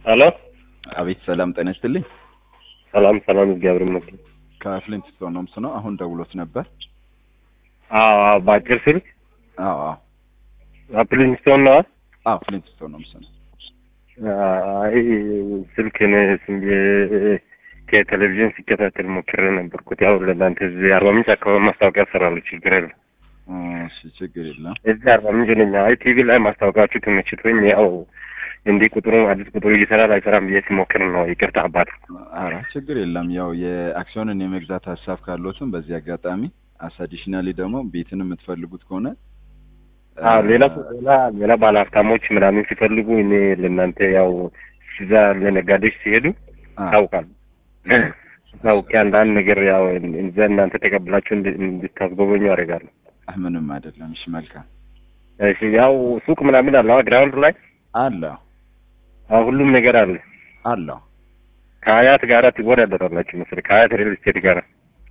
ሄሎ አቤት ሰላም ጤና ይስጥልኝ። ሰላም ሰላም፣ እግዚአብሔር ይመስገን። ከፍሊንት ስቶን ነው ምስነው አሁን ደውሎት ነበር። አዎ አዎ፣ በአጭር ስልክ አዎ አዎ አፕሊንግ ስቶን ነው። አዎ ፍሊንት ስቶን ነው ምስነው። አይ ስልክ እኔ ዝም ብዬ ከቴሌቪዥን ሲከታተል ሞክሬ ነበርኩት። ያው ለእናንተ እዚህ አርባ ምንጭ አካባቢ ማስታወቂያ ሰራለሁ። ችግር የለም። እሺ ችግር የለም። እዚህ አርባ ምንጭ ነኝ። አይ ቲቪ ላይ ማስታወቂያችሁ ተመችቶኝ ያው እንዲህ ቁጥሩ አዲስ ቁጥሩ ይሰራል አይሰራም ብዬ ሲሞክር ነው። ይቅርታ አባት። ኧረ ችግር የለም። ያው የአክሲዮንን የመግዛት ሀሳብ ካሎትም በዚህ አጋጣሚ አስ አዲሽናሊ ደግሞ ቤትን የምትፈልጉት ከሆነ አዎ ሌላ ሌላ ሌላ ባለ ሀብታሞች ምናምን ሲፈልጉ እኔ ለእናንተ ያው እዛ ለነጋዴዎች ሲሄዱ ታውቃል ታውቂ አንዳንድ ነገር ያው እዛ እናንተ ተቀብላችሁ እንድታስጎበኙ አደርጋለሁ። ምንም አይደለም። እሺ መልካም። እሺ ያው ሱቅ ምናምን አለ ግራውንድ ላይ አለ አዎ ሁሉም ነገር አለ። አለው ከሀያት ጋራ ትወዳደራላችሁ መሰለኝ ከሀያት ሪል ስቴት ጋራ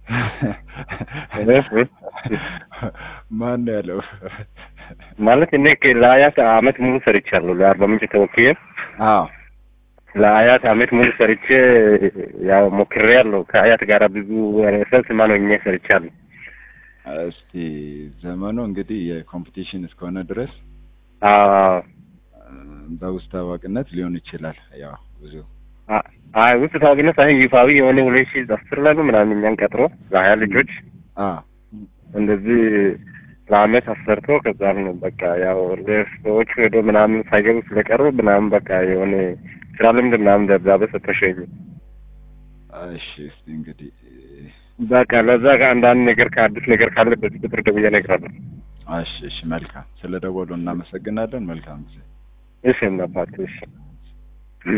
ማን ያለው ማለት እኔ ለሀያት አመት ሙሉ ሰርቻለሁ። ለአርባ ምንጭ ተወክዬ አዎ ለሀያት አመት ሙሉ ሰርቼ ያው ሞክሬ ያለው ከሀያት ጋራ ብዙ ሰልስ ማኖኜ ሰርቻለሁ። እስቲ ዘመኑ እንግዲህ የኮምፒቲሽን እስከሆነ ድረስ አዎ በውስጥ ታዋቂነት ሊሆን ይችላል። ያው ብዙ አይ ውስጥ ታዋቂነት ሳይሆን ይፋዊ የሆነ ሁለት ሺህ አስር ላይ ነው ምናምን እኛን ቀጥሮ ለሀያ ልጆች አ እንደዚህ ለአመት አሰርቶ ከዛም በቃ ያው ሰዎቹ ሄዶ ምናምን ሳይገቡ ስለቀሩ ምናምን በቃ የሆነ ስራ ልምድ ምናምን ደብዳቤ ሰጥቶሸኝ እሺ እስቲ እንግዲህ በቃ ለዛ ከአንዳንድ ነገር ከአዲስ ነገር ካለ በዚህ ቁጥር ደውዬ እነግርሃለሁ። እሺ እሺ መልካም ስለ ደወሉ እናመሰግናለን። መልካም ጊዜ እሺ እናባት እሺ